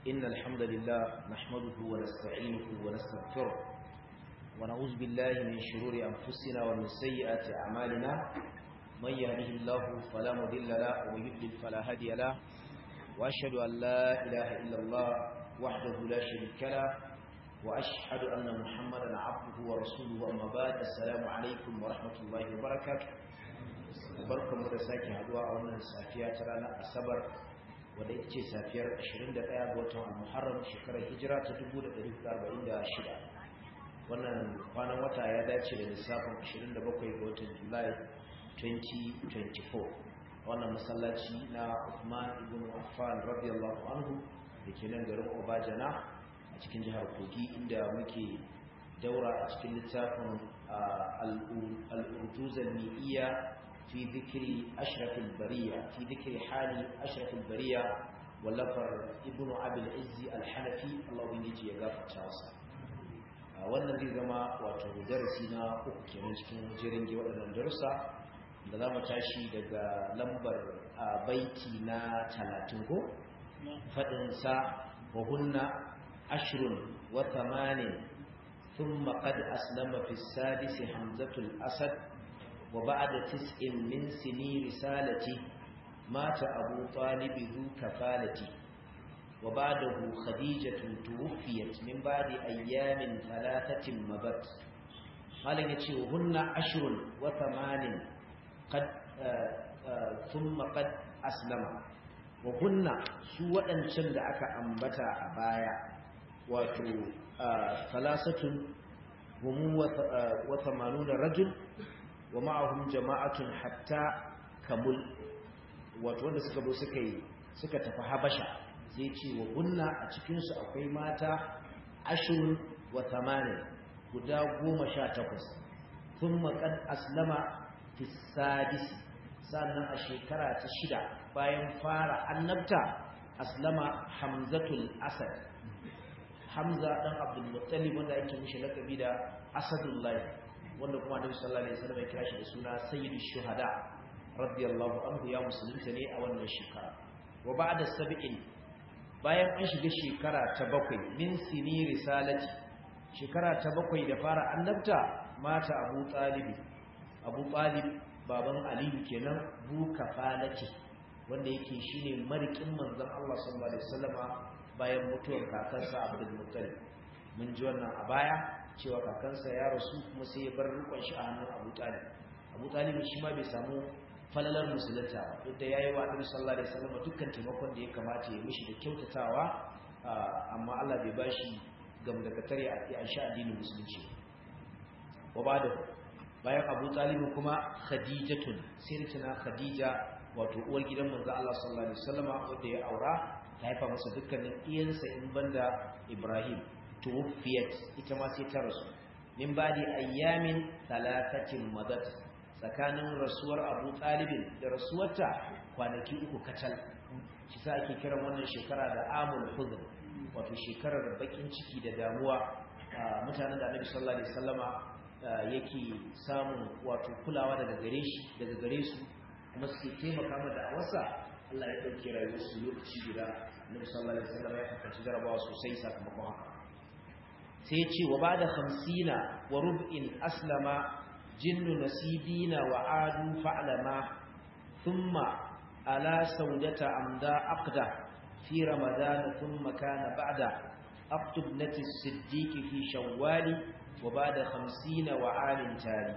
إن الحمد لله نحمده ونستعينه ونستغفره ونعوذ بالله من شرور أنفسنا ومن سيئات أعمالنا من يهده الله فلا مضل له ومن يضلل فلا هادي له وأشهد أن لا إله إلا الله وحده لا شريك له وأشهد أن محمدا عبده ورسوله أما بعد السلام عليكم ورحمة الله وبركاته barkamu da sake haduwa a wannan safiya ta ranar asabar wadda ita ce safiyar 21 ga watan al-muharram shekarar hijira ta 1446 wannan kwanan wata ya dace da lissafin 27 ga watan julai 2024 wannan masallaci na Uthman ibn Affan radiyallahu anhu da ke nan garin Obajana a cikin jihar Kogi inda muke daura a cikin littafin al-urtuzan mi'iyya في ذكر أشرف البرية في ذكر حال أشرف البرية ولفر ابن أبي العز الحنفي الله يجي يغفر تاسا wannan zai zama wato darasi na uku kenan cikin jirin ge waɗannan darussa da za mu tashi daga lambar baiti na talatin ko faɗinsa wa hunna ashrun wa thamanin thumma qad aslama fi sadisi hamzatul asad وبعد تسع من سني رسالتي مات أبو طالب ذو كفالتي وبعده خديجة توفيت من بعد أيام ثلاثة مضت قال يتي وهن عشر وثمان قد آآ آآ ثم قد أسلم وهن سوى أن شند أكا أنبتا أبايا وتو ثلاثة هم وثمانون رجل wa ma'ahum jama'atun hatta kamul wato wanda suka zo suka yi suka tafi habasha sai ce wa gunna a cikin su akwai mata ashurun wa tamanin guda goma sha takwas thumma qad aslama fi sadisi sannan a shekara ta shida bayan fara annabta aslama hamzatul asad hamza dan abdul muttalib wanda yake mishi lakabi da asadullahi wanda kuma Annabi sallallahu alaihi wasallam ya kira shi da suna sayyidush shuhada radiyallahu anhu ya musulunta ne a wannan shekara wa ba'da sab'in bayan an shiga shekara ta bakwai min sini risalati shekara ta bakwai da fara annabta mata Abu Talib Abu Talib baban Ali kenan bu kafalati wanda yake shine marikin manzon Allah sallallahu alaihi wasallama bayan mutuwar kakansa Abdul Muttalib mun ji wannan a baya cewa kakansa ya rasu kuma sai ya bar rukun shi a hannun Abu Talib Abu Talib shi ma bai samu falalar musulunta duk da yayi wa Annabi sallallahu alaihi wasallam dukkan taimakon da ya kamata ya mishi da kyautatawa amma Allah bai bashi gamdakatare a sha addinin musulunci wa bada bayan Abu Talib kuma Khadijatun sirtuna Khadija wato uwar gidan manzo Allah sallallahu alaihi wasallam wanda ya aura ta haifa masa dukkanin iyansa in banda Ibrahim tuwfiyat ita ma sai ta rasu min badi ayyamin talatatin madat tsakanin rasuwar Abu Talib da rasuwarta kwanaki uku kacal shi sa ake kiran wannan shekara da amul huzn wato shekarar bakin ciki da damuwa mutanen da Annabi sallallahu alaihi wasallama yake samun wato kulawa daga gare shi daga gare su kuma suke taimaka masa da wasa Allah ya dauke rayuwar su lokaci guda Annabi sallallahu alaihi wasallama ya kasance jarabawa sosai sakamakon haka sai ce wa ba da hamsina wa rub'in aslama jinnu nasibina wa adu fa'lama thumma ala saudata amda aqda fi ramadan thumma kana ba'da aqtub nati siddiq fi shawwal wa ba'da hamsina wa alin tari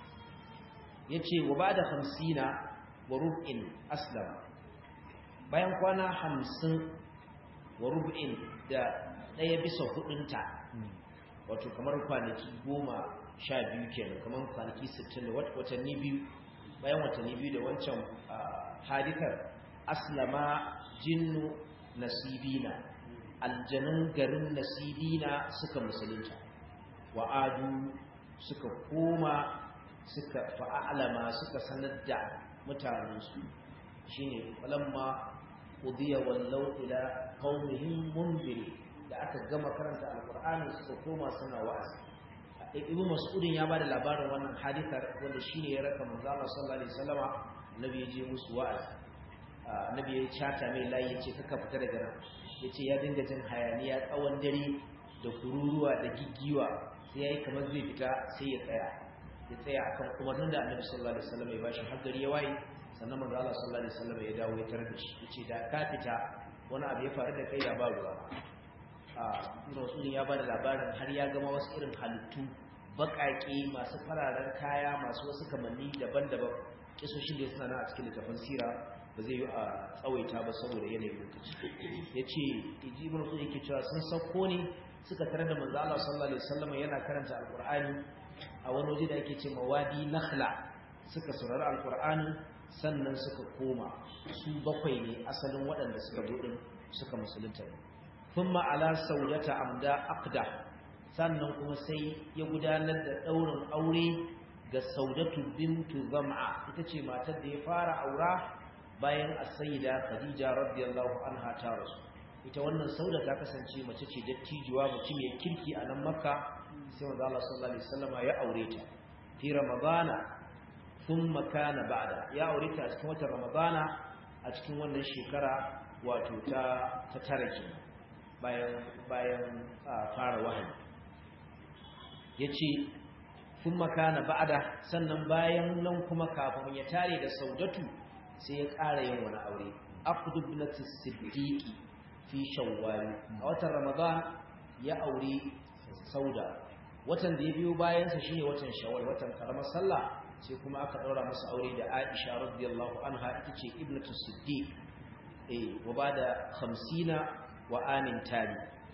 yace wa ba'da hamsina wa rub'in aslama bayan kwana hamsin wa rub'in da ɗaya bisa hudunta wato kamar kwanaki goma sha biyu kenan kamar kwanaki sittin da watanni biyu bayan watanni biyu da wancan hadikar aslama jinnu nasibina aljanun garin nasibina suka musulunta wa'adu suka koma suka fa'alama suka sanar da mutanensu shine falamma qudiya wallau ila qaumihim munziri da aka gama karanta alkur'ani suka koma suna wa'azi ibnu mas'udin ya bada labarin wannan hadithar wanda shine ya raka manzo Allah sallallahu alaihi wasallama annabi ya je musu wa'azi annabi ya chata mai layi ya ce kaka fita daga nan ya ce ya dinga jin hayaniya tsawon dare da kururuwa da giggiwa sai ya yi kamar zai fita sai ya tsaya ya tsaya akan umarnin da annabi sallallahu alaihi wasallam ya bashi har gari ya waye sannan manzo Allah sallallahu alaihi wasallam ya dawo ya tarar da shi yace da ka fita wani abu ya faru da kai da ba ruwa a rasulun ya bada labarin har ya gama wasu irin halittu baƙaƙe masu fararen kaya masu wasu kamanni daban-daban kisoshin da suna nan a cikin littafin sira ba zai yi a tsawaita ba saboda yanayin lokaci ya ce iji ibn rasul yake cewa sun sauko ne suka tarar da manzo Allah sallallahu alaihi wasallam yana karanta alqur'ani a wani waje da ake ce mawadi nakhla suka saurari alqur'ani sannan suka koma su bakwai ne asalin waɗanda suka zo suka musulunta thumma ala saudata amda aqda sannan kuma sai ya gudanar da daurin aure ga saudatu bintu zam'a ita ce matar da ya fara aura bayan as-sayyida khadija radiyallahu anha ta rasu ita wannan sauda ta kasance mace ce dattijuwa mutum ya kirki a nan makka sai manzo Allah sallallahu alaihi wasallam ya aure ta fi ramadana thumma kana ba'da ya aure ta a cikin watan ramadana a cikin wannan shekara wato ta ta tare kenan bayan bayan fara wahayi yace thumma kana ba'da sannan bayan nan kuma kafin ya tare da saudatu sai ya ƙara yin wani aure aqdu ibnati siddiqi fi shawwal a watan ramadan ya aure sauda watan da ya biyo bayan sa shine watan shawwal watan karamar sallah sai kuma aka daura masa aure da Aisha radiyallahu anha ita ce ibnatu siddiq eh wa bada 50 wa amin tali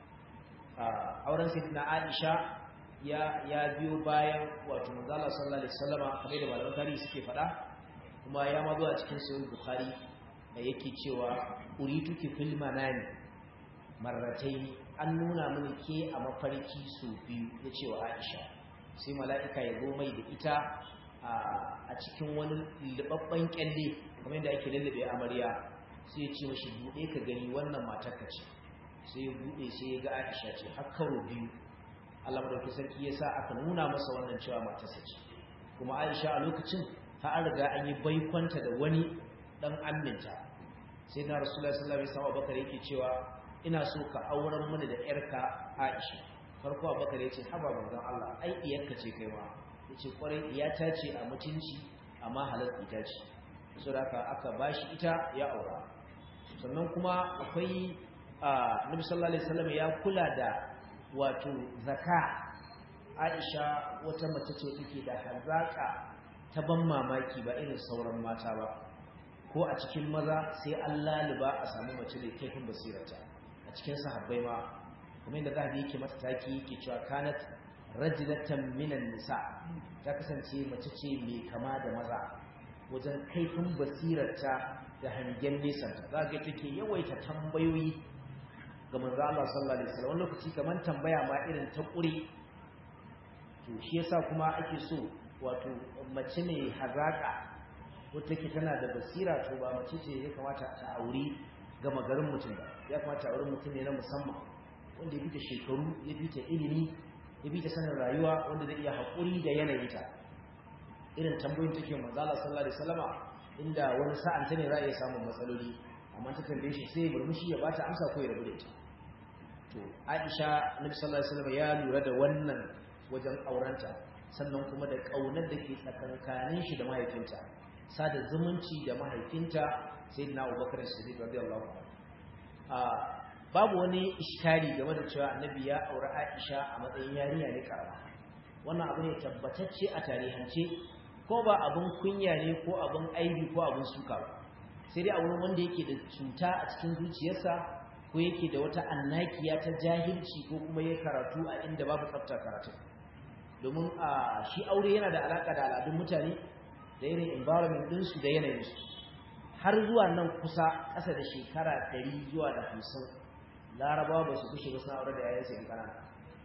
auren sayyidina Aisha ya ya biyo bayan wato manzo Allah sallallahu alaihi wasallama kamar da malaman tarihi suke faɗa kuma ya ma zuwa cikin sahih bukhari da yake cewa urituki fil manami marrataini an nuna mini ke a mafarki su biyu ya ce wa Aisha sai mala'ika ya zo mai da ita a cikin wani libabban kyalle kamar yadda ake lullube amarya sai ya ce mashi buɗe ka gani wannan matar ka ce sai ya buɗe sai ya ga Aisha ce har karo biyu Allah madaukakin sarki ya sa aka nuna masa wannan cewa matarsa ce kuma Aisha a lokacin ta an riga an yi baikonta da wani dan aminta sai na Rasulullahi sallallahu alaihi wasallam Abubakar yake cewa ina so ka auren mana da yarka Aisha farko Abubakar yace haba manzon Allah ai iyarka ce kai ma yace kwarai iyata ce a mutunci amma halal ita ce saboda haka aka bashi ita ya aura sannan kuma akwai Nabi sallallahu alaihi wasallam ya kula da wato zaka Aisha wata mace ce take da hazaka ta ban mamaki ba irin sauran mata ba ko a cikin maza sai an laliba a samu mace da kaifin basirata a cikin sahabbai ma kuma inda zahabi yake mata taki yake cewa kanat rajulatan minan nisa ta kasance mace ce mai kama da maza wajen kaifin basirarta da hangen nesa za ga take yawaita tambayoyi ga manzo Allah sallallahu alaihi wasallam lokaci kaman tambaya ma irin ta kure to shi yasa kuma ake so wato mace ne hazaka wata ke tana da basira to ba mace ce ya kamata ta aure gama garin mutum ba ya kamata aure mutum ne na musamman wanda ya fita shekaru ya fita ilimi ya fita sanin rayuwa wanda zai iya haƙuri da yanayinta irin tambayoyin take manzo Allah sallallahu alaihi wasallama inda wani sa'an ta ne za a iya samun matsaloli amma ta tambaye shi sai murmushi ya bata amsa ko ya rabu da ita to Aisha Nabi sallallahu alaihi wasallama ya lura da wannan wajen aurenta sannan kuma da ƙaunar da ke tsakankanin shi da mahaifinta sada zumunci da mahaifinta sai na abubakar siddiq radiyallahu anhu babu wani iskari game da cewa annabi ya aure aisha a matsayin yarinya ne karama wannan abu ne tabbatacce a tarihance ko ba abun kunya ne ko abun aibi ko abun suka ba sai dai a wurin wanda yake da cuta a cikin zuciyarsa ko yake da wata annakiya ta jahilci ko kuma ya karatu a inda babu tsafta karatu domin a shi aure yana da alaka da al'adun mutane da irin environment ɗinsu da yanayinsu har zuwa nan kusa ƙasa da shekara ɗari zuwa da hamsin larabawa ba su kushe ba suna aure da yayansu yan ƙanana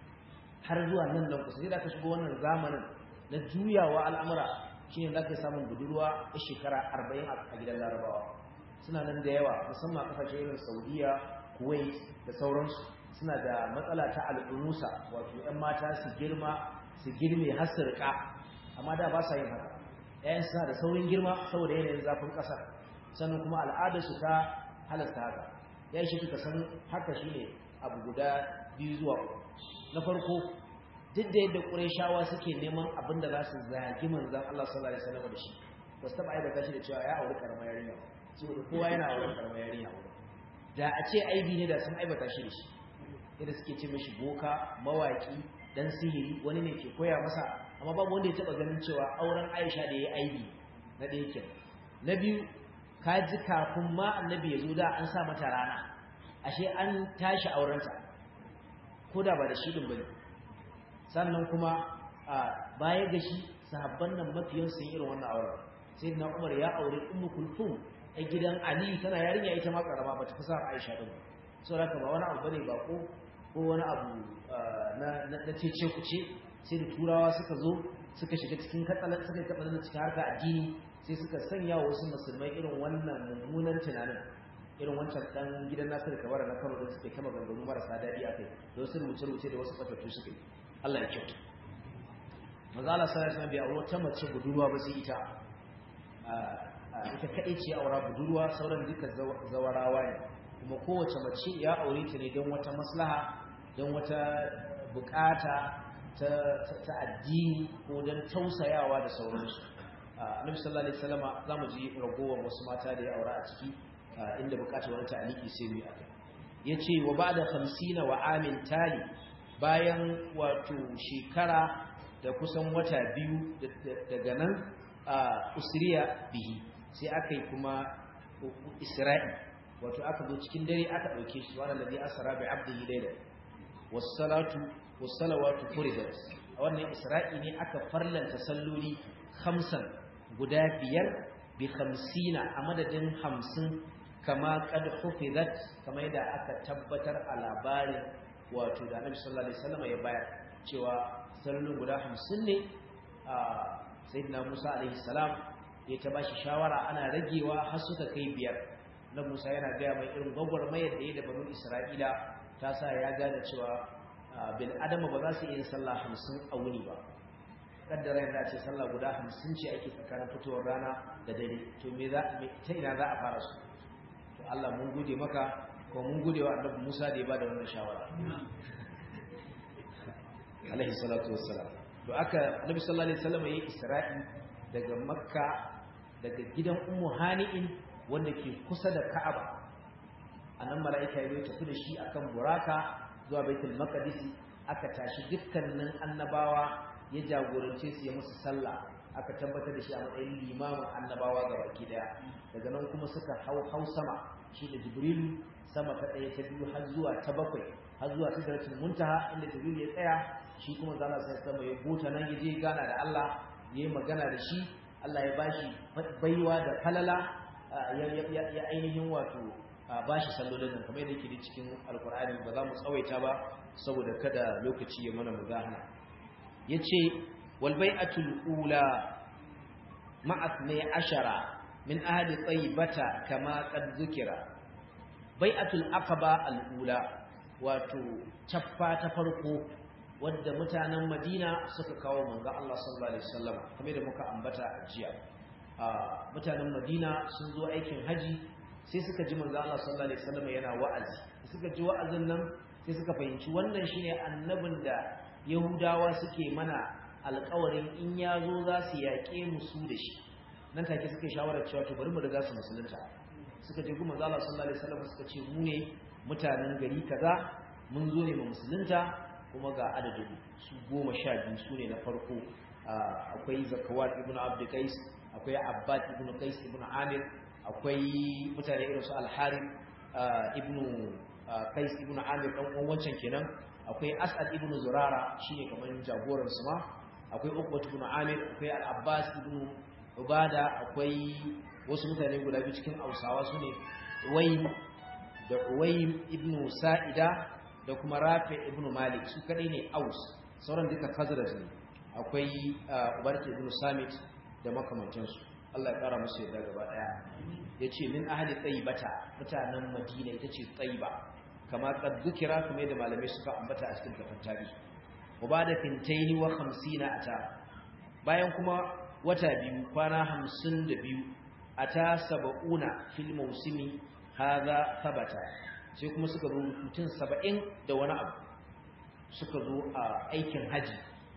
har zuwa nan nan kusa sai da aka shigo wannan zamanin na juyawa al'amura shi ne za ka samun budurwa a shekara arba'in a gidan larabawa suna nan da yawa musamman ƙasashe irin saudiya kuwait da sauransu suna da matsala ta al'umusa wato 'yan mata su girma su girme har su riƙa amma da ba sa yin haka ‘ya'yan suna da saurin girma saboda yanayin zafin ƙasa sannan kuma al'adarsu ta halasta haka ya shi ka san haka shine abu guda biyu zuwa na farko duk da yadda ƙurayshawa suke neman abin da za su zagi manzan Allah sallallahu alaihi wasallam da shi ba su taɓa aibata shi da cewa ya auri karamar yarinya saboda kowa yana auri karamar yarinya da a ce aibi ne da sun aibata shi da shi yadda suke ce mashi boka mawaki dan sihiri wani ne ke koya masa amma babu wanda ya taɓa ganin cewa auren Aisha da ya yi aibi na ɗaya ke na biyu ka ji kafin ma annabi ya zo da an sa mata rana ashe an tashi aurenta ko da ba da shi bane sannan kuma a baya ga shi sahabban nan mafiyan sun irin wannan auren sai na Umar ya aure Ummu Kulthum a gidan Ali tana yarinya ita ma karama bata fi sa Aisha din saboda haka ba wani abu bane ba ko ko wani abu na na cece ku ce sai da turawa suka zo suka shiga cikin katsalan suka katsalan cikin harka addini sai suka sanya wa wasu musulmai irin wannan mummunan tunanin irin wancan dan gidan Nasiru Kabara na Kano da suke kama ganganu marasa daɗi akai da wasu rubuce-rubuce da wasu fatattu suka yi Allah ya kyauta manzo Allah sallallahu alaihi wasallam bai aure ta mace budurwa ba sai ita ita kadai ce aura budurwa sauran duka zawarawa ne kuma kowace mace ya aure ta ne don wata maslaha don wata bukata ta ta addini ko don tausayawa da sauransu annabi sallallahu alaihi wasallam zamu ji ragowar wasu mata da ya aura a ciki inda bukatar wani ta'aliki sai mu yi akai yace wa ba'da 50 wa amin tali bayan wato shekara da kusan wata biyu daga nan a usriya bihi sai aka yi kuma isra'i wato aka zo cikin dare aka ɗauke shi wanda ladhi asra bi abdihi layla was-salatu was-salawatu furidat a wannan isra'i ne aka farlanta salloli khamsan guda biyar bi khamsina a madadin hamsin kama qad hufizat kama yadda aka tabbatar a labarin wato da Annabi sallallahu alaihi wasallam ya bayar cewa sallolin guda 50 ne a sayyidina Musa alaihi salam ya ta bashi shawara ana ragewa har suka kai biyar na Musa yana gaya mai irin gwagwarmayar da ya da banu Isra'ila ta sa ya gane cewa bil adama ba za su iya sallah 50 a wuni ba kaddara yana ce sallah guda 50 ce ake tsakanin fitowar rana da dare to me za ta ina za a fara su to Allah mun gode maka ko mun gode wa Annabi Musa da ya bada wannan shawara alaihi salatu wassalam to aka Nabi sallallahu alaihi wasallam yayi Isra'i daga Makka daga gidan Ummu Hani'in wanda ke kusa da Ka'aba anan mala'ika ya tafi da shi akan buraka zuwa Baitul Maqdis aka tashi dukkanin annabawa ya jagorance su ya musu sallah aka tabbatar da shi a matsayin limamin annabawa ga baki daya daga nan kuma suka hau hau sama shi da Jibrilu sama ta ɗaya ta biyu har zuwa ta bakwai har zuwa ta daratul muntaha inda Jibril ya tsaya shi kuma zalla sai sama ya buta nan ya je gana da Allah ya yi magana da shi Allah ya bashi baiwa da falala ya ainihin wato bashi sallolin nan kamar yadda yake cikin alkur'ani ba za mu tsawaita ba saboda kada lokaci ya mana mudahana yace wal bai'atul ula ma'at ne ashara min ahli tayyibata kama qad zukira bai'atul aqaba al ula wato caffa ta farko wadda mutanen Madina suka kawo manzo Allah sallallahu alaihi wasallam kamar da muka ambata a jiya mutanen Madina sun zo aikin haji sai suka ji manzo Allah sallallahu alaihi wasallam yana wa'azi suka ji wa'azin nan sai suka fahimci wannan shine annabin da Yahudawa suke mana alƙawarin in ya zo za su yaƙe mu su da shi nan take suka shawarar cewa to bari mu riga su musulunta suka je kuma Allah sallallahu alaihi wasallam suka ce mu ne mutanen gari kaza mun zo ne mu musulunta kuma ga adadin su goma sha biyu su ne na farko akwai zakawat ibn abd qais akwai abbad ibn qais ibn amir akwai mutane irin su al-harith ibn qais ibn amir dan uwan wancan kenan akwai as'ad ibn zurara shine kamar jagoran su ma akwai uqbat ibn amir akwai al-abbas ibn ubada akwai wasu mutane guda biyu cikin hausawa su ne waim da uwaim ibn sa'ida da kuma rafi ibn malik su kadai ne aus sauran duka khazraj ne akwai ubarta ibn samit da makamantansu Allah ya kara musu yadda gaba daya yace min ahli tayyibata mutanen madina ita ce tayyiba kama qad zukira kuma da malamai suka ambata a cikin kafin tarihi ubada fintaini wa 50 ata bayan kuma wata biyu kwana 52 ata sab'una fil mawsimi hadha thabata sai kuma suka zo mutum 70 da wani abu suka zo a aikin haji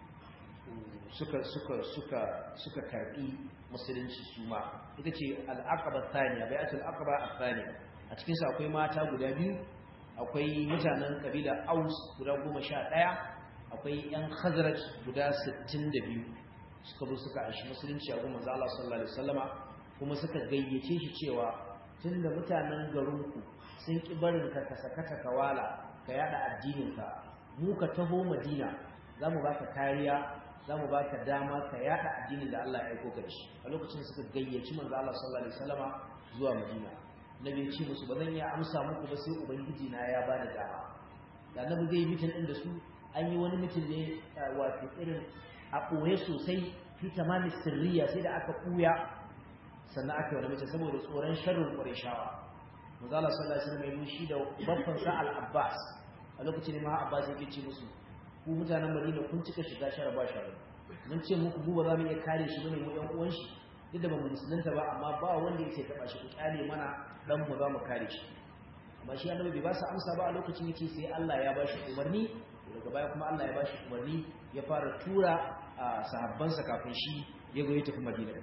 suka suka suka suka karbi musulunci su ma ita ce al-aqaba thaniya bai'atul aqaba athaniya a cikin su akwai mata guda biyu akwai mutanen kabila Aus guda 11 akwai yan Khazraj guda 62 suka zo suka aishi musulunci a gurin manzo Allah sallallahu alaihi wasallama kuma suka gayyace shi cewa tunda mutanen garinku sun ki barin ka ka sakata kawala ka yada addinin ka mu ka taho Madina zamu baka kariya zamu baka dama ka yada addinin da Allah ya aiko ka shi a lokacin suka gayyaci manzo Allah sallallahu alaihi wasallama zuwa Madina nabi ya ce musu ba zan iya amsa muku ba sai ubangiji na ya bani dama da nabi zai mitin din da su an yi wani mitin ne wato irin a ɓoye sosai fi tamami sirriya sai da aka ɓuya sannan aka yi wani mace saboda tsoron sharrin ƙwarishawa manzala sallallahu alaihi wasallam ya shi da babban sa al-abbas a lokacin ma abbas yake ce musu ku mutanen madina kun cika shiga shara ba shara mun ce muku mu ba za mu iya kare shi bane mu ɗan uwan shi duk da ba mu musulunta ba amma ba wanda yake taɓa shi ku kyale mana dan mu za mu kare shi amma shi annabi bai ba su amsa ba a lokacin yake sai Allah ya ba shi umarni daga baya kuma Allah ya ba shi umarni ya fara tura a sahabbansa kafin shi ya zo ya tafi madina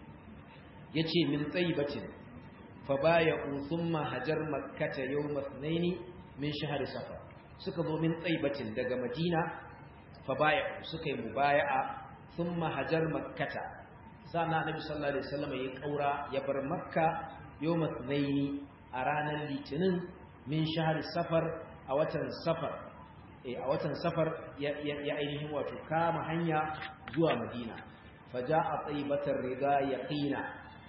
ya ce min tsayibatin fa baya thumma hajar makkata yawma thnaini min shahr safar suka zo min tsayibatin daga madina fa baya suka yi mubaya'a thumma hajar makkata sana annabi sallallahu alaihi wasallam ya kaura ya bar makka yawma thnaini a ranar litinin min shahr safar a watan safar a watan safar ya ainihin wato kama hanya zuwa madina faja a tsaibatar riga ya ƙina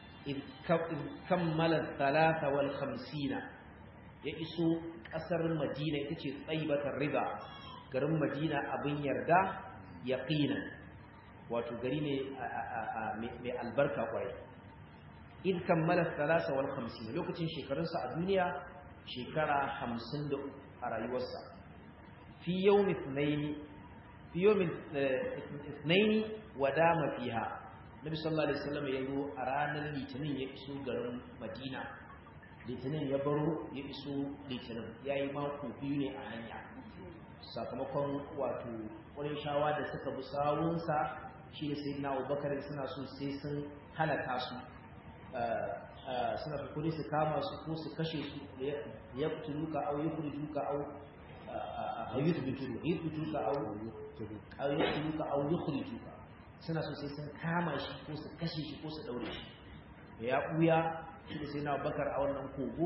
kammala talata wal hamsina ya iso ƙasar madina ita ce tsaibatar riga garin madina abin yarda ya ƙina wato gari ne mai albarka kwarai in kammala talata wal hamsina lokacin shekarunsa a duniya shekara hamsin da a rayuwarsa في يوم اثنين في يوم اثنين ودام فيها النبي صلى الله عليه وسلم يقول أرانا الاثنين يأسوا قرن مدينة الاثنين يبرو يأسوا الاثنين يا إمام كوبيني أهنيا sakamakon wato wani shawa da suka bi sawunsa shi da sai na abubakar suna so sai sun halaka su suna kuri su kama su ko su kashe su ya fituluka au ya fituluka au yuthbituka aw aw yuthbituka aw yukhrijuka suna so sai sun kama shi ko su kashe shi ko su daure shi ya buya shi da sai na Abubakar a wannan kogo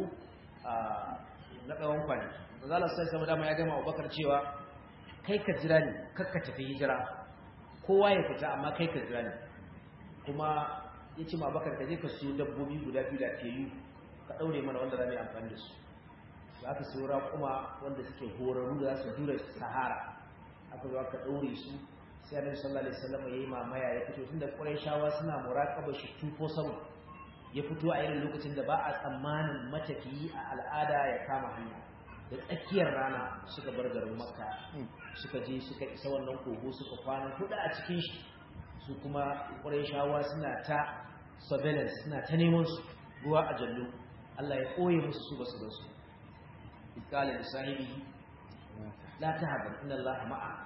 na tsawon kwani manzo sai sama dama ya gama Abubakar cewa kai ka jira ni kar ka tafi hijira kowa ya fita amma kai ka jira ni kuma yace ma Abubakar ka je ka siyo dabbobi guda biyu da teyu ka daure mana wanda za mu yi amfani da su da aka saura kuma wanda suke horarru da za su jure sahara aka zo aka ɗaure su sai annabi sallallahu alaihi wasallam yayi mamaya ya fito tunda quraishawa suna muraqaba shi tufo sama ya fito a irin lokacin da ba a tsammanin matafiyi a al'ada ya kama hanya da tsakiyar rana suka bar garin makka suka je suka isa wannan kogo suka kwana hudu a cikin shi su kuma quraishawa suna ta surveillance suna ta neman su ruwa a jallo Allah ya koye musu su basu da su قال لصاحبه لا تهزن ان الله معه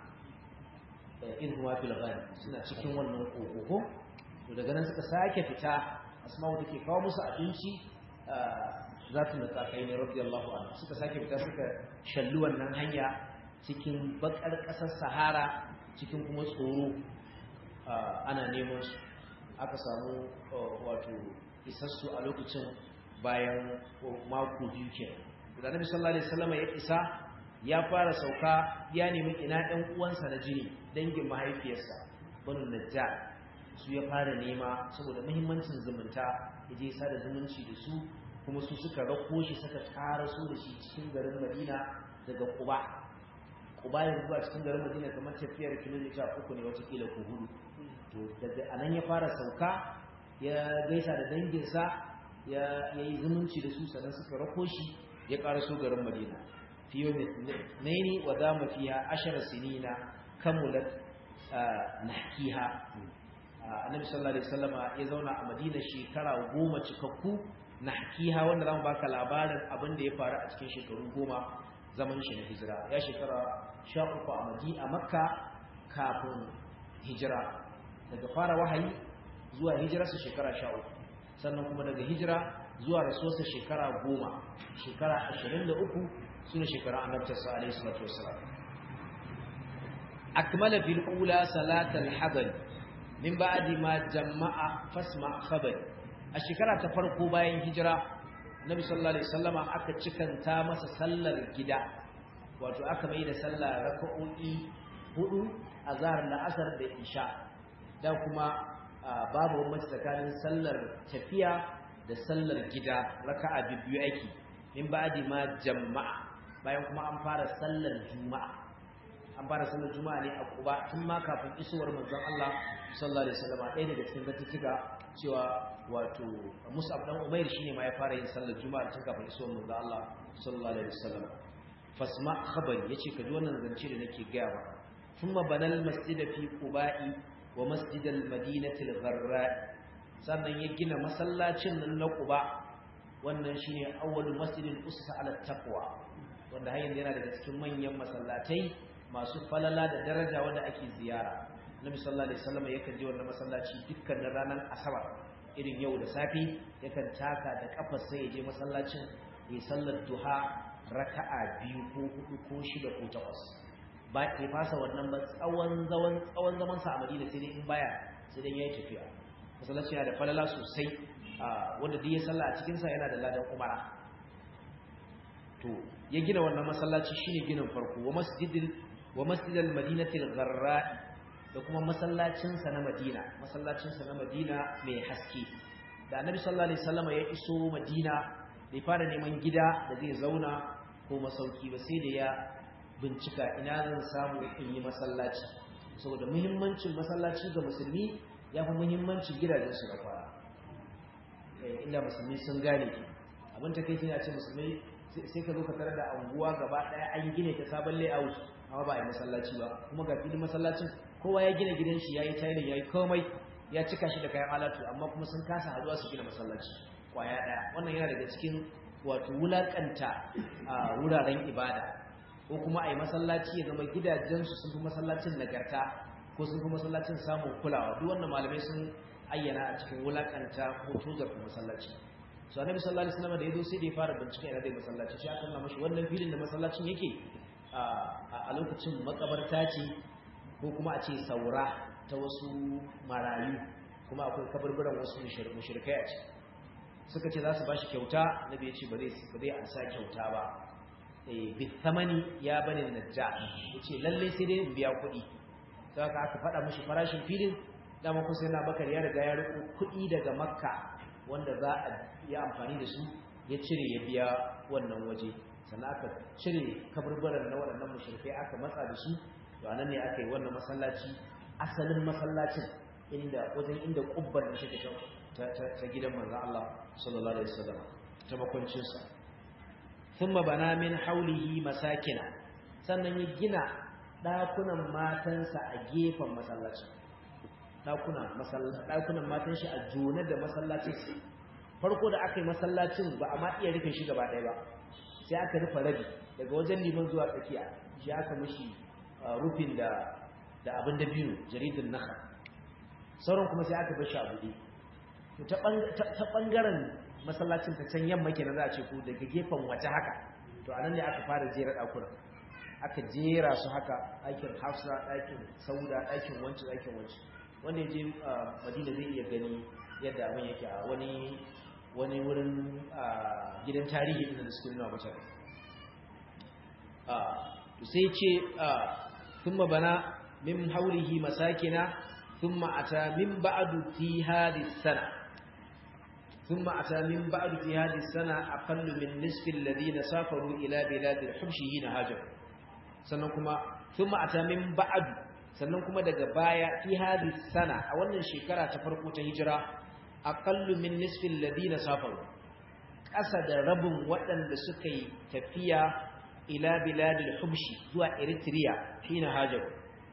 in huwa fil ghari suna cikin wannan kokogo to daga nan suka sake fita asma'u take kawo musu abinci zatu da tsakai ne radiyallahu anhu suka sake fita suka shallu wannan hanya cikin bakar kasar sahara cikin kuma tsoro ana neman su aka samu wato isassu a lokacin bayan mako biyu kenan da Nabi sallallahu alaihi wasallam ya isa ya fara sauka ya nemi ina ɗan uwansa na jini dangin mahaifiyarsa banu najjar su ya fara nema saboda muhimmancin zumunta ya je sada zumunci da su kuma su suka rako shi suka tara su da shi cikin garin Madina daga Quba Quba yanzu a cikin garin Madina kamar tafiyar kilomita uku ne wata kila ko hudu to daga anan ya fara sauka ya gaisa da danginsa ya yi zumunci da su sannan suka rako shi ya ƙaraso garin Madina fi yau naini wa dama fiha ashara sinina kamulat nahkiha annabi sallallahu alaihi wasallama ya zauna a madina shekara goma cikakku na hakiha wanda zamu baka labarin abin da ya faru a cikin shekaru goma zaman shi na hijira ya shekara sha uku a madina makka kafin hijira daga fara wahayi zuwa hijirarsa shekara sha uku sannan kuma daga hijira zuwa rasuwarsa shekara goma shekara ashirin da uku suna shekara annabtarsa alaihi salatu wasalam akmala fil ula salatal hadari min ba'di ma jama'a fasma khabari a shekara ta farko bayan hijira nabi sallallahu alaihi wasallama aka cikanta masa sallar gida wato aka mai da sallah raka'o'i hudu azhar la'asar da isha da kuma babu bambanci tsakanin sallar tafiya da sallar gida raka'a biyu ake min ba'di ma jama'a bayan kuma an fara sallar juma'a an fara sallar juma'a ne a kuba tun ma kafin isowar manzon Allah sallallahu alaihi wasallam ɗaya daga cikin zattuka cewa wato Mus'ab dan Umair shine ma ya fara yin sallar juma'a tun kafin isowar manzon Allah sallallahu alaihi wasallam fasma khabari yace ka ji wannan zance da nake gaya ba thumma banal masjida fi quba'i wa masjidal madinati al-gharra sannan ya gina masallacin nan na quba wannan shine awwalu masjidin ussa ala taqwa wanda har yanzu yana daga cikin manyan masallatai masu falala da daraja wanda ake ziyara Nabi sallallahu alaihi wasallam yakan je wannan masallaci dukkanin ranar asabar irin yau da safi yakan taka da kafar sai ya je masallacin ya sallar duha raka'a biyu ko hudu ko shida ko takwas ba ya fasa wannan ba tsawon zaman tsawon zaman sa a Madina sai dai in baya sai dai yayi tafiya masallaci yana da falala sosai wanda duk ya salla a cikin sa yana da ladan umara to ya gina wannan masallaci shine ginin farko wa masjidil wa masjidal madinatil gharra da kuma masallacin sa na Madina masallacin sa na Madina mai haske da Annabi sallallahu alaihi wasallam ya iso Madina bai fara neman gida da zai zauna ko masauki ba sai da ya bincika ina zan samu in yi masallaci saboda muhimmancin masallaci ga musulmi ya fi muhimmancin gidajen su da fara inda musulmi sun gane abin ta kai ya ce musulmi sai ka zo ka tarar da anguwa gaba daya an gine ta sabon layout amma ba a yi masallaci ba kuma ga filin masallacin kowa ya gina gidan shi yayi tayar yayi komai ya cika shi da kayan alatu amma kuma sun kasa haduwa su gina masallaci kwaya daya wannan yana daga cikin wato wulakanta a wuraren ibada ko kuma a yi masallaci ya zama gidajensu sun fi masallacin nagarta ko sun fi masallacin samun kulawa duk wannan malamai sun ayyana a cikin wulakanta ko tozarta masallaci so annabi sallallahu alaihi wasallam da yazo sai da ya fara bincike ina dai masallaci shi aka nuna mashi wannan filin da masallacin yake a lokacin makabarta ce ko kuma a ce saura ta wasu marayu kuma akwai kabarburan wasu mushrikai a ciki suka ce za su bashi kyauta nabi ya ce ba zai ba zai ansa kyauta ba eh bi thamani ya bani najja yace lalle sai dai in biya kuɗi sai aka aka faɗa mishi farashin filin dama kusa yana bakar ya riga ya riko kuɗi daga makka wanda za a yi amfani da su ya cire ya biya wannan waje sannan aka cire kaburburan na waɗannan mushrikai aka matsa da su to anan ne aka yi wannan masallaci asalin masallacin inda wajen inda kubbar da take ta ta gidan manzon Allah sallallahu alaihi wasallam ta makwancin sa thumma bana min haulihi masakina sannan ya gina dakunan matansa a gefen masallacin ɗakunan matan shi a jone da masallacin farko da aka yi masallacin ba a ma iya rufe shi gaba ɗaya ba sai aka rufe rabi daga wajen liman zuwa tsakiya shi aka mishi rufin da da abin da biyu jaridin naka sauran kuma sai aka bar shi a buɗe ta ɓangaren masallacin ta can yamma kenan za a ce ko daga gefen waje haka to anan ne aka fara jera ɗakunan aka jera su haka ɗakin hafsa ɗakin sauda ɗakin wanci ɗakin wanci wanda ya je madina zai iya gani yadda abin yake a wani wani wurin gidan tarihi da suke nuna mutane sai ce thumma bana min haulihi masakina thumma ata min ba'du fi hadhihi sana thumma ata min ba'du fi hadhihi sana aqallu min nisfi alladhina safaru ila bilad al-hubshi hina hajar sannan kuma thumma ata min ba'du sannan kuma daga baya fi hadhihi sana a wannan shekara ta farko ta hijira aqallu min nisfi alladhina safaru ƙasa da rabin waɗanda suka yi tafiya ila biladil hubshi zuwa eritrea hina hajar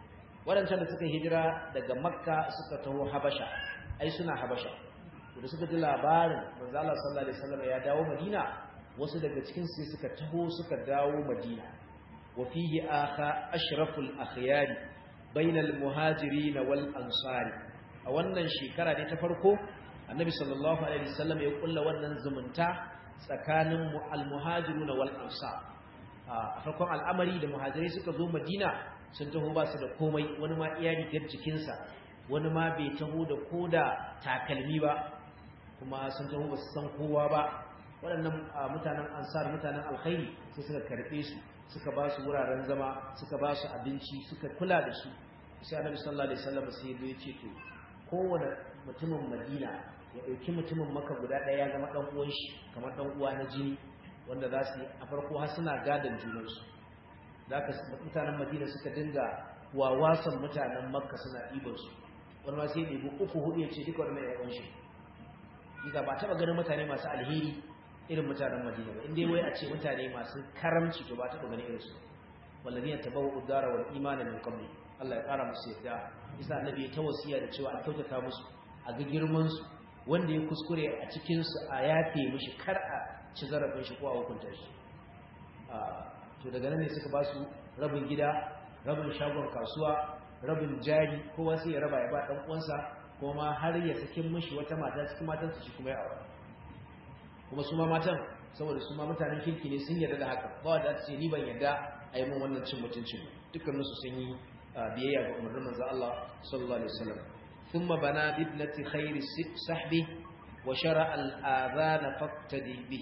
waɗancan da suka hijira daga makka suka taho habasha ai suna habasha da suka ji labarin manzo Allah sallallahu alaihi wasallam ya dawo madina wasu daga cikin su suka taho suka dawo madina wa fihi akha ashraful akhyar bainal muhajirin wal ansari a wannan shekara ne ta farko annabi sallallahu alaihi wasallam ya kulla wannan zumunta tsakanin al-muhajiruna wal ansar a farkon al'amari da muhajirai suka zo madina sun taho ba su da komai wani ma iya rigar jikinsa wani ma bai taho da koda takalmi ba kuma sun taho ba su san kowa ba waɗannan mutanen ansar mutanen alkhairi sai suka karɓe su suka ba su wuraren zama suka ba su abinci suka kula da su sai annabi sallallahu alaihi wasallam sai ya ce to kowane mutumin madina ya ɗauki mutumin maka guda ɗaya ya zama ɗan uwan shi kamar ɗan uwa na jini wanda za su yi a farko har suna gadon junansu da aka mutanen madina suka dinga wawasan mutanen makka suna ɗibansu wani ma sai ya ɗibi uku hudu ya ce duka wani mai yawan shi Iza ba taɓa ganin mutane masu alheri irin mutanen madina ba inda wai a ce mutane masu karamci to ba taɓa ganin irinsu wallazi ya tabawa udara wal imana min qabli Allah ya ƙara musu yadda isa annabi ya tawasiya da cewa a kyautata musu a ga girman su wanda ya kuskure a cikin su a yafe mishi kar a ci zarafin shi ko a hukunta shi to daga nan ne suka ba su rabin gida rabin shagon kasuwa rabin jari kowa sai ya raba ya ba dan uwansa kuma har ya sakin mishi wata mata cikin matan su shi kuma ya aure kuma su ma matan saboda su ma mutanen kirki ne sun yarda da haka ba wanda ta ce ni ban yarda a yi min wannan cin mutuncin dukkanin su sun yi biyayya ga umarnin manzo Allah sallallahu alaihi wasallam thumma bana bibnati khairi sahbi wa shara al-adhan faqtadi bi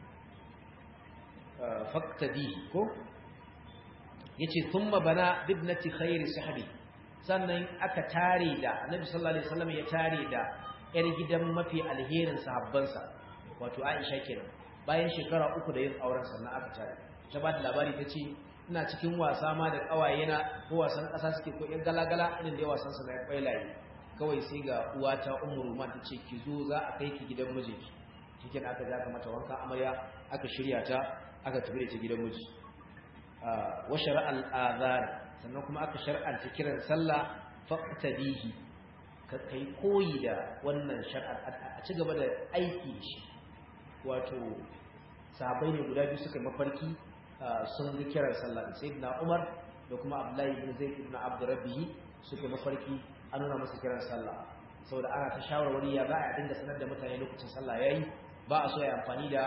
faqtadi ko yace thumma bana bibnati khairi sahbi sannan aka tare da annabi sallallahu alaihi wasallam ya tare da yar gidan mafi alherin sahabbansa wato Aisha kenan bayan shekara uku da yin auren sannan aka tare ta ba da labari ta ce ina cikin wasa ma da kawayena ko wasan ƙasa suke ko ƴan galagala irin da wasan su na kwailaye kawai sai ga uwata ummu ruman ta ce ki zo za a kai ki gidan mijinki cikin aka ja mata wanka amarya aka shirya ta aka tafi da ta gidan miji wa shar'al azan sannan kuma aka shar'anta kiran sallah faqtadihi ka kai koyi da wannan shar'a a ci gaba da aiki shi wato sahabbai ne guda biyu suka mafarki sun ga kiran sallah sayyidina Umar da kuma Abdullahi ibn Zaid ibn Abd Rabbih suka mafarki an nuna musu kiran sallah saboda ana ta shawarwari ya za a dinga sanar da mutane lokacin sallah yayi ba a so ya amfani da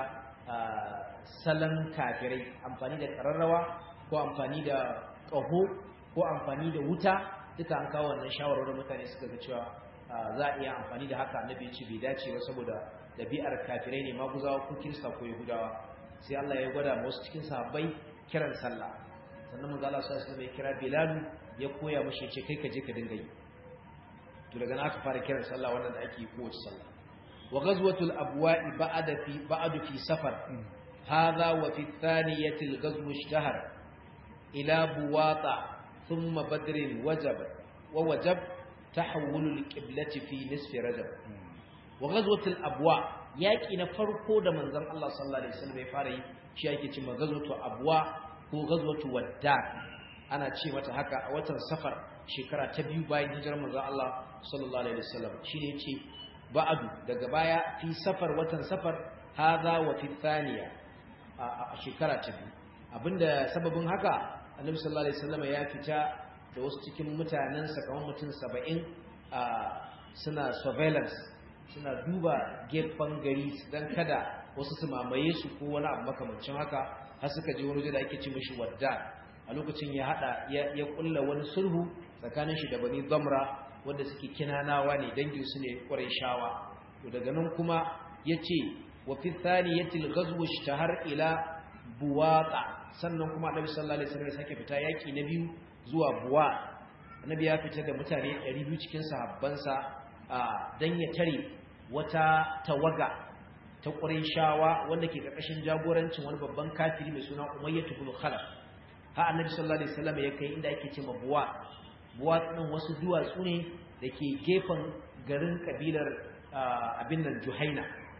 salon kafirai amfani da kararrawa ko amfani da ƙaho ko amfani da wuta duka an kawo wannan shawarwarin mutane suka ga cewa za a iya amfani da haka annabi ya ce bai dace ba saboda dabi'ar kafirai ne maguzawa ko kirista ko yahudawa sai Allah ya gwada wasu cikin sahabbai kiran sallah sannan manzo Allah sallallahu alaihi ya kira Bilal ya koya mishi ya ce kai ka je ka dinga yi to daga nan aka fara kiran sallah wannan da ake yi kowace sallah wa ghazwatul abwa'i ba'da fi ba'du fi safar hadha wa fi thaniyati al-ghazw ishtahar ila buwata thumma badr wajab wa wajab tahawul al-qiblati fi nisfi rajab wa ghazwatul abwa yaki na farko da manzon Allah sallallahu alaihi wasallam ya fara yi shi yake cewa ghazwatu abwa ko ghazwatu wadda ana ce mata haka a watan safar shekara ta biyu bayan hijirar manzon Allah sallallahu alaihi wasallam shine yace ba'adu daga baya fi safar watan safar hadha wa fi thaniya a shekara ta biyu abinda sababin haka annabi sallallahu alaihi wasallam ya fita da wasu cikin mutanen sa kamar mutum 70 suna surveillance suna duba gefen gari don kada wasu su mamaye su ko wani abu makamancin haka har suka je wani da ake ci mashi wadda a lokacin ya hada ya kulla wani sulhu tsakanin shi da bani zamra wanda suke kinanawa ne dangin su ne kwarai shawa to daga nan kuma yace wa fi thaniyatil ghazw ishtahar ila buwata sannan kuma annabi sallallahu alaihi wasallam ya sake fita yaki na biyu zuwa buwa annabi ya fita da mutane 200 cikin sahabbansa dan ya tare wata tawaga ta shawa wanda ke ƙarƙashin jagorancin wani babban kafiri mai suna Umayyah ibn Khalaf ha annabi sallallahu alaihi wasallam ya kai inda ake cewa Buwa Buwa din wasu duwatsu ne dake gefen garin kabilar abin nan Juhaina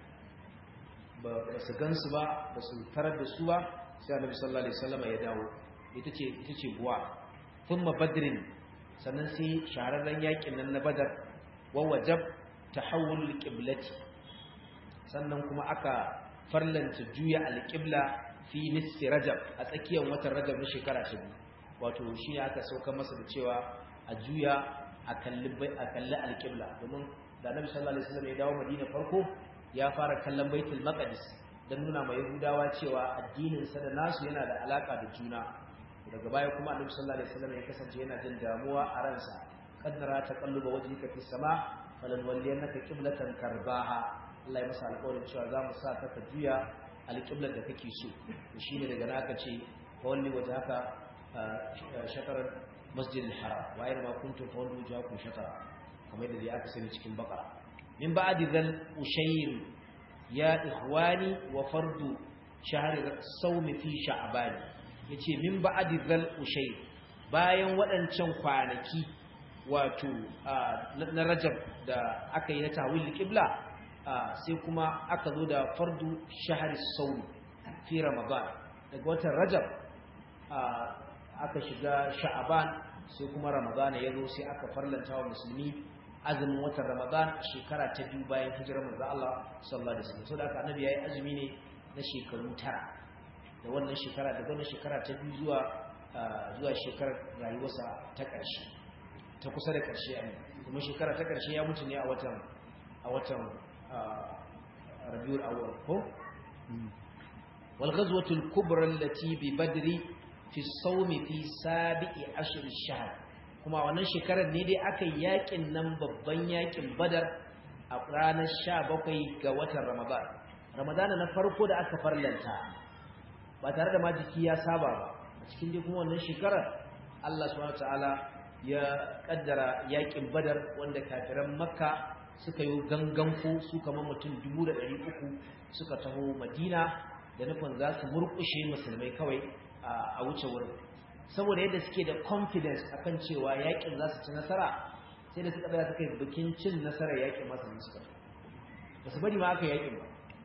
ba su gansu ba ba su tarar da su ba sai annabi sallallahu alaihi wasallam ya dawo ita ce ita ce Buwa thumma Badrin sannan sai shahararren yakin nan na badar wa wajab tahawul qiblati sannan kuma aka farlanta juya alqibla fi nisfi rajab a tsakiyar watan rajab na shekara ta biyu wato shi aka sauka masa da cewa a juya a kalli a kalli alqibla domin da Annabi sallallahu alaihi wasallam ya dawo Madina farko ya fara kallon Baitul Maqdis dan nuna ma Yahudawa cewa addinin sa da nasu yana da alaka da juna daga baya kuma Annabi sallallahu alaihi wasallam ya kasance yana jin damuwa a ransa kaddara ta kalluba wajhika fi sama falan walliyannaka qiblatan karbaha Allah ya masa alƙawarin cewa za mu sa ka ka juya alƙiblar da kake so shi ne daga naka ce fa walli wajhaka shatarar masjidil haram wa ayyama kuntum fa walli wajhakum shatara kamar da aka sani cikin bakara min ba'di zal ushayr ya ikhwani wa fardu shahr sawmi fi sha'ban yace min ba'di zal ushayr bayan waɗancan kwanaki wato na rajab da aka yi na tawil qibla sai kuma aka zo da fardu shahari sauri fi ramadan daga watan rajab aka shiga sha'aban sai kuma ramadan ya zo sai aka farlanta wa musulmi azumin watan ramadan shekara ta biyu bayan hijirar manzo Allah sallallahu alaihi wasallam saboda annabi yayi azumi ne na shekaru tara da wannan shekara daga wannan shekara ta biyu zuwa zuwa shekarar rayuwarsa ta ƙarshe ta kusa da ƙarshe ne kuma shekara ta ƙarshe ya mutu ne a watan a watan rabiul awwal ko wal ghazwatu al kubra allati bi badri fi as-sawm fi sabi'i ashr ash-shahr kuma wannan shekarar ne dai aka yakin nan babban yakin badar a ranar 17 ga watan ramadan ramadan na farko da aka farlanta ba tare da majiki ya saba ba a cikin dai kuma wannan shekarar Allah subhanahu wataala ya kaddara yakin badar wanda kafiran makka suka yi ganganku su kamar mutum dubu da ɗari uku suka taho madina da nufin za su murƙushe musulmai kawai a wuce wurin saboda yadda suke da confidence akan cewa yakin za su ci nasara sai da suka tsaya suka yi bikin cin nasarar yakin masu ne suka ba su bari ma aka yakin ba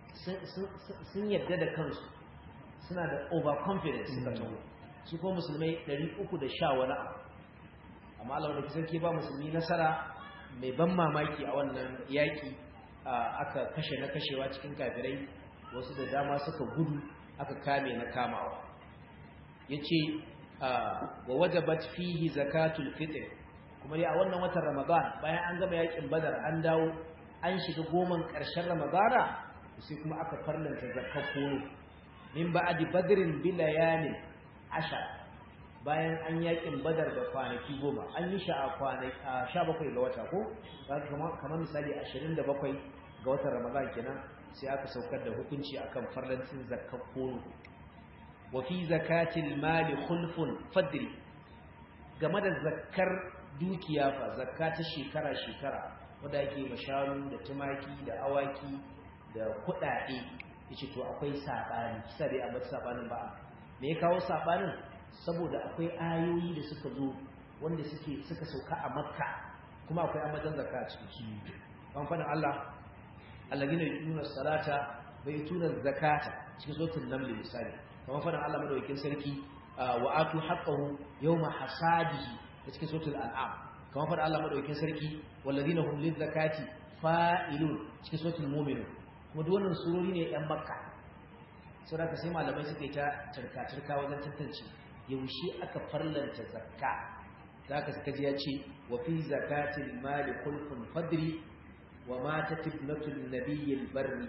sun yadda da kansu suna da overconfidence suka taho su kuma musulmai ɗari uku da sha wani abu amma Allah da sarki ba musulmi nasara mai ban mamaki a wannan yaƙi aka kashe na kashewa cikin kafirai wasu da dama suka gudu aka kame na kamawa ya ce wa wajabat fihi zakatul fitr kuma dai a wannan watan ramadan bayan an gama yaƙin badar an dawo an shiga goman ƙarshen ramadana sai kuma aka farlanta zakar kono min ba'di badrin bilayanin ashar bayan an yakin badar da kwanaki goma an yi sha a sha bakwai ga wata ko kamar misali ashirin da bakwai ga watan ramadan kenan sai aka saukar da hukunci akan farlancin zakar kono wa fi zakatil mali khulfun fadri game da zakkar dukiya fa zakka ta shekara shekara wanda ake mashanu da tumaki da awaki da kuɗaɗe yace to akwai sabani kisa dai a bar sabanin ba me ya kawo sabanin saboda akwai ayoyi da suka zo wanda suke suka sauka a makka kuma akwai amadan zakka a cikin su kan fadin Allah alladhina yu'minuna salata wa yutuna zakata cikin suratul naml misali kamar fadin Allah madaukakin sarki wa atu haqqahu yawma hasadihi cikin suratul an'am kamar fadin Allah madaukakin sarki walladhina hum lizakati fa'ilun cikin suratul mu'minun kuma duk wannan surori ne yan makka saboda sai malamai suka yi ta turka-turka wajen tantance yaushe aka farlanta zakka zaka suka ji ya ce wa fi zakatil mali khulfun fadri wa matat ibnatul nabiyil barri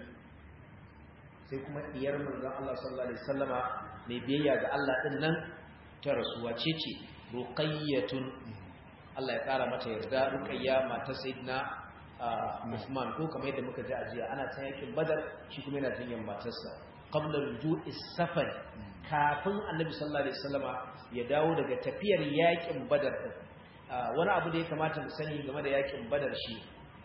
sai kuma diyar manzon Allah sallallahu alaihi wasallama mai biyayya ga Allah din nan ta rasuwa ce ce ruqayyatun Allah ya kara mata yarda ruqayya matar sayyidina Uthman ko kamar yadda muka ji a jiya ana ta yakin Badar shi kuma yana jinyan matarsa qabla ruju'i safar kafin annabi sallallahu alaihi wasallama ya dawo daga tafiyar yakin badar wani abu da ya kamata mu sani game da yakin badar shi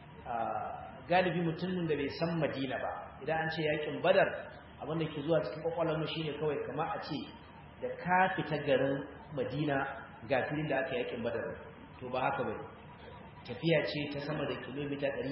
galibi mutumin da bai san madina ba idan an ce yakin badar abin da ke zuwa cikin kwakwalwarmu shine kawai kama a ce da ka fita garin madina ga filin da aka yakin badar to ba haka bane tafiya ce ta sama da kilomita 150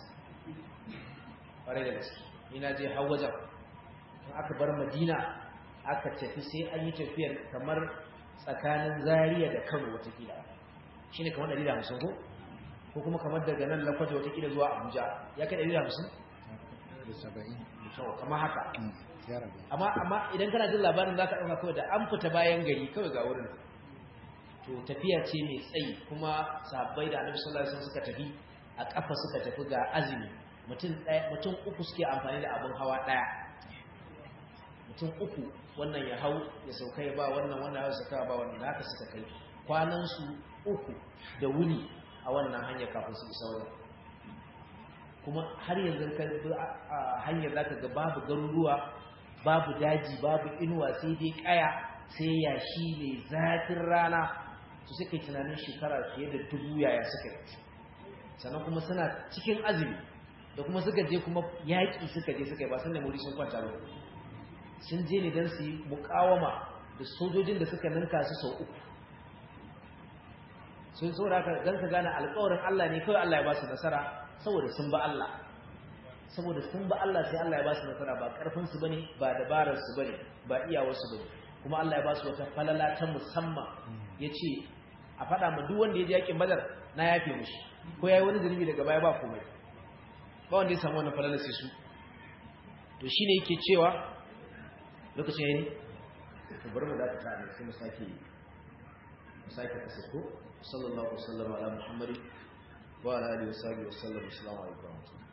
ƙwarai da gaske ina je har wajen aka bar madina aka tafi sai an yi tafiyar kamar tsakanin zariya da kano watakila shine kamar 150 ko ko kuma kamar daga nan lakwaje wata kila zuwa Abuja ya kai 150 da saba'in to kamar haka ya rabu amma amma idan kana jin labarin zaka dauka kawai da an fita bayan gari kawai ga wurin to tafiya ce mai tsayi kuma sahabbai da Annabi sallallahu alaihi wasallam suka tafi a kafa suka tafi ga azumi mutum ɗaya mutum uku suke amfani da abin hawa ɗaya mutum uku wannan ya hau ya sauka ya ba wannan wannan ya sauka ba wannan da haka suka kai kwanan su uku da wuni a wannan hanyar kafin su isa wajen kuma har yanzu ka bi a hanyar zaka ga babu garuruwa babu daji babu inuwa sai dai kaya sai yashi mai zafin rana su suka yi tunanin shekara fiye da dubu yaya suka yi sannan kuma suna cikin azumi da kuma suka je kuma yaƙi suka je suka yi ba sun nemi sun kwanta ba sun je ne don su yi mukawama da sojojin da suka ninka su sau uku sun saboda haka don ka gane alƙawarin Allah ne kawai Allah ya ba su nasara saboda sun ba Allah saboda sun ba Allah sai Allah ya ba su nasara ba karfin su bane ba dabarar su bane ba iyawar su bane kuma Allah ya ba su wata falala ta musamman yace a faɗa ma duk wanda ya je yakin Badar na yafe mishi ko yayi wani zunubi daga baya ba komai ba wanda ya samu wannan falala sai su to shine yake cewa lokacin yayi to bari mu dakata ne sai mu sake mu sake kasako sallallahu alaihi wasallam ala muhammadin wa ala alihi wa sahbihi wa sallam assalamu alaikum